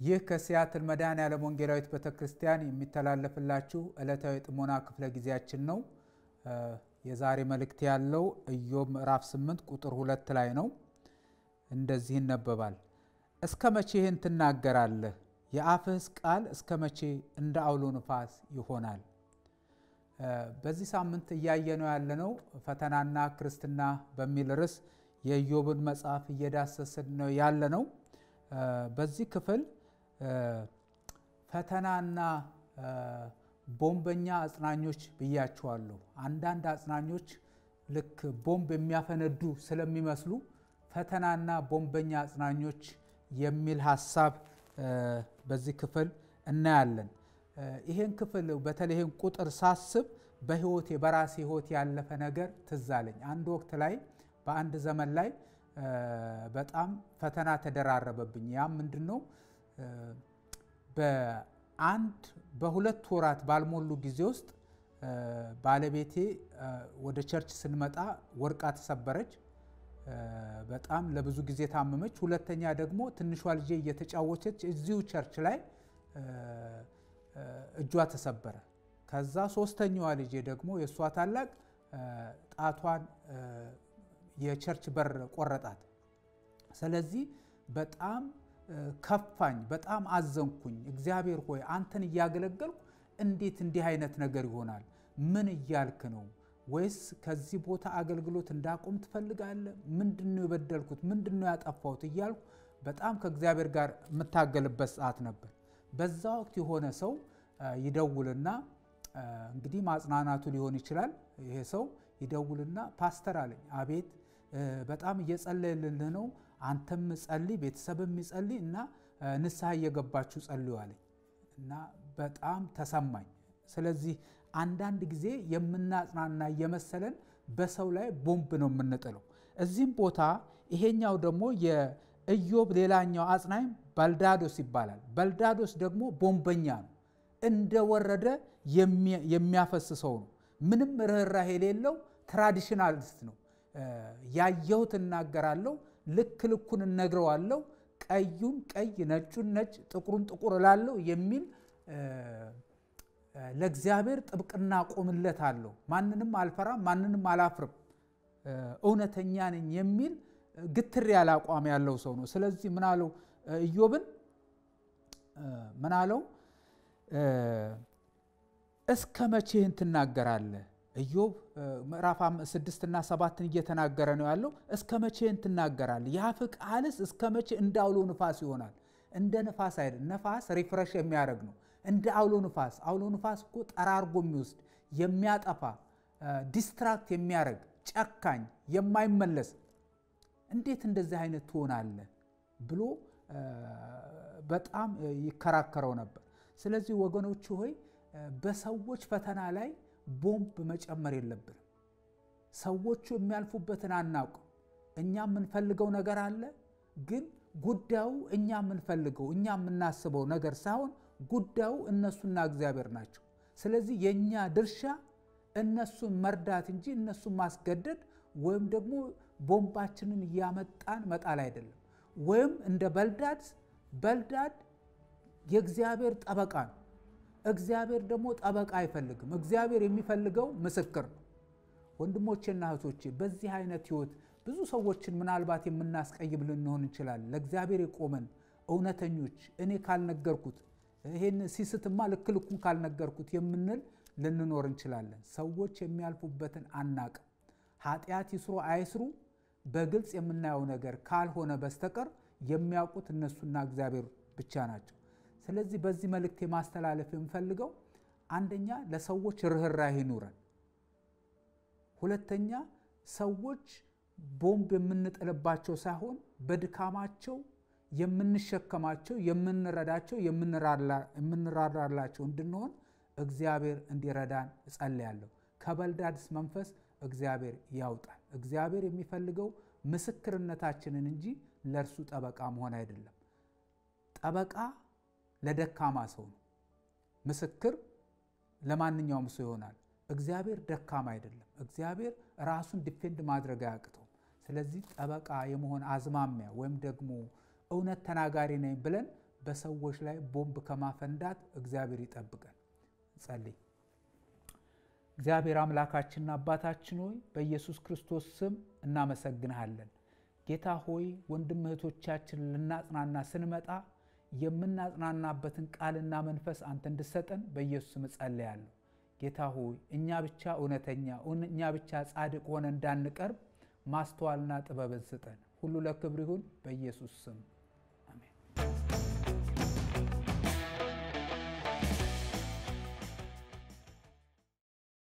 ይህ ከሲያትል መድኃኔዓለም ወንጌላዊት ቤተ ክርስቲያን የሚተላለፍላችሁ ዕለታዊ ጥሞና ክፍለ ጊዜያችን ነው። የዛሬ መልእክት ያለው ኢዮብ ምዕራፍ 8 ቁጥር ሁለት ላይ ነው። እንደዚህ ይነበባል። እስከ መቼ ይህን ትናገራለህ? የአፍህስ ቃል እስከ መቼ እንደ አውሎ ንፋስ ይሆናል? በዚህ ሳምንት እያየነው ያለነው ፈተናና ክርስትና በሚል ርዕስ የኢዮብን መጽሐፍ እየዳሰስን ነው ያለነው። በዚህ ክፍል ፈተናና ቦምበኛ አጽናኞች ብያቸዋለሁ። አንዳንድ አጽናኞች ልክ ቦምብ የሚያፈነዱ ስለሚመስሉ ፈተናና ቦምበኛ አጽናኞች የሚል ሀሳብ በዚህ ክፍል እናያለን። ይሄን ክፍል በተለይም ቁጥር ሳስብ በህይወቴ በራሴ ህይወት ያለፈ ነገር ትዝ አለኝ። አንድ ወቅት ላይ በአንድ ዘመን ላይ በጣም ፈተና ተደራረበብኝ። ያም ምንድን ነው? በአንድ በሁለት ወራት ባልሞሉ ጊዜ ውስጥ ባለቤቴ ወደ ቸርች ስንመጣ ወድቃ ተሰበረች። በጣም ለብዙ ጊዜ ታመመች። ሁለተኛ ደግሞ ትንሿ ልጄ እየተጫወተች እዚሁ ቸርች ላይ እጇ ተሰበረ። ከዛ ሶስተኛዋ ልጄ ደግሞ የእሷ ታላቅ ጣቷን የቸርች በር ቆረጣት። ስለዚህ በጣም ከፋኝ፣ በጣም አዘንኩኝ። እግዚአብሔር ሆይ አንተን እያገለገልኩ እንዴት እንዲህ አይነት ነገር ይሆናል? ምን እያልክ ነው? ወይስ ከዚህ ቦታ አገልግሎት እንዳቆም ትፈልጋለህ? ምንድን ነው የበደልኩት? ምንድን ነው ያጠፋሁት? እያልኩ በጣም ከእግዚአብሔር ጋር የምታገልበት ሰዓት ነበር። በዛ ወቅት የሆነ ሰው ይደውልና እንግዲህ ማጽናናቱ ሊሆን ይችላል። ይሄ ሰው ይደውልና ፓስተር አለኝ። አቤት፣ በጣም እየጸለየልልህ ነው። አንተም ጸልይ፣ ቤተሰብም ይጸልይ እና ንስሐ እየገባችሁ ጸልዩ አለኝ እና በጣም ተሰማኝ። ስለዚህ አንዳንድ ጊዜ የምናጽናና እየመሰለን በሰው ላይ ቦምብ ነው የምንጥለው። እዚህም ቦታ ይሄኛው ደግሞ የኢዮብ ሌላኛው አጽናኝ በልዳዶስ ይባላል። በልዳዶስ ደግሞ ቦምበኛ ነው። እንደወረደ የሚያፈስሰው ነው። ምንም ርኅራኄ የሌለው ትራዲሽናሊስት ነው። ያየሁት እናገራለሁ፣ ልክ ልኩን እነግረዋለሁ፣ ቀዩን ቀይ፣ ነጩን ነጭ፣ ጥቁሩን ጥቁር እላለሁ የሚል ለእግዚአብሔር ጥብቅና ቆምለት አለው። ማንንም አልፈራም፣ ማንንም አላፍርም፣ እውነተኛ ነኝ የሚል ግትር ያለ አቋም ያለው ሰው ነው። ስለዚህ ምን አለው ኢዮብን ምን አለው? እስከ መቼ ይህን ትናገራለህ? ኢዮብ ምዕራፍ ስድስትና ሰባትን እየተናገረ ነው ያለው። እስከ መቼ ይህን ትናገራለህ? የአፍህ ቃልስ እስከ መቼ እንደ አውሎ ንፋስ ይሆናል? እንደ ንፋስ አይደል። ነፋስ ሪፍረሽ የሚያደርግ ነው። እንደ አውሎ ንፋስ። አውሎ ንፋስ እኮ ጠራርጎ የሚወስድ የሚያጠፋ፣ ዲስትራክት የሚያደርግ ጨካኝ፣ የማይመለስ እንዴት እንደዚህ አይነት ትሆናለህ ብሎ በጣም ይከራከረው ነበር። ስለዚህ ወገኖች ሆይ በሰዎች ፈተና ላይ ቦምብ መጨመር የለብንም። ሰዎቹ የሚያልፉበትን አናውቅም። እኛ የምንፈልገው ነገር አለ፣ ግን ጉዳዩ እኛ የምንፈልገው እኛ የምናስበው ነገር ሳይሆን ጉዳዩ እነሱና እግዚአብሔር ናቸው። ስለዚህ የእኛ ድርሻ እነሱን መርዳት እንጂ እነሱን ማስገደድ ወይም ደግሞ ቦምባችንን እያመጣን መጣል አይደለም። ወይም እንደ በልዳድ በልዳድ የእግዚአብሔር ጠበቃ ነው። እግዚአብሔር ደግሞ ጠበቃ አይፈልግም። እግዚአብሔር የሚፈልገው ምስክር ነው። ወንድሞቼና እህቶቼ በዚህ አይነት ህይወት ብዙ ሰዎችን ምናልባት የምናስቀይም ልንሆን እንችላለን። ለእግዚአብሔር የቆመን እውነተኞች እኔ ካልነገርኩት ይሄን ሲስትማ ልክ ልኩን ካልነገርኩት የምንል ልንኖር እንችላለን። ሰዎች የሚያልፉበትን አናቅም። ኃጢአት ይስሩ አይስሩ በግልጽ የምናየው ነገር ካልሆነ በስተቀር የሚያውቁት እነሱና እግዚአብሔር ብቻ ናቸው። ስለዚህ በዚህ መልእክት የማስተላለፍ የምፈልገው አንደኛ ለሰዎች ርኅራኄ ይኑረን። ሁለተኛ ሰዎች ቦምብ የምንጥልባቸው ሳይሆን በድካማቸው የምንሸከማቸው፣ የምንረዳቸው፣ የምንራራላቸው እንድንሆን እግዚአብሔር እንዲረዳን እጸልያለሁ። ከበልዳድስ መንፈስ እግዚአብሔር ያውጣል። እግዚአብሔር የሚፈልገው ምስክርነታችንን እንጂ ለእርሱ ጠበቃ መሆን አይደለም። ጠበቃ ለደካማ ሰው ነው። ምስክር ለማንኛውም ሰው ይሆናል። እግዚአብሔር ደካማ አይደለም። እግዚአብሔር ራሱን ዲፌንድ ማድረግ አያቅተው። ስለዚህ ጠበቃ የመሆን አዝማሚያ ወይም ደግሞ እውነት ተናጋሪ ነኝ ብለን በሰዎች ላይ ቦምብ ከማፈንዳት እግዚአብሔር ይጠብቀን። ጸልይ። እግዚአብሔር አምላካችንና አባታችን ሆይ በኢየሱስ ክርስቶስ ስም እናመሰግንሃለን። ጌታ ሆይ ወንድም እህቶቻችን ልናጽናና ስንመጣ የምናጽናናበትን ቃልና መንፈስ አንተ እንድሰጠን በኢየሱስ ስም እጸልያለሁ። ጌታ ሆይ እኛ ብቻ እውነተኛ እኛ ብቻ ጻድቅ ሆነ እንዳንቀርብ ማስተዋልና ጥበብን ስጠን። ሁሉ ለክብር ይሁን በኢየሱስ ስም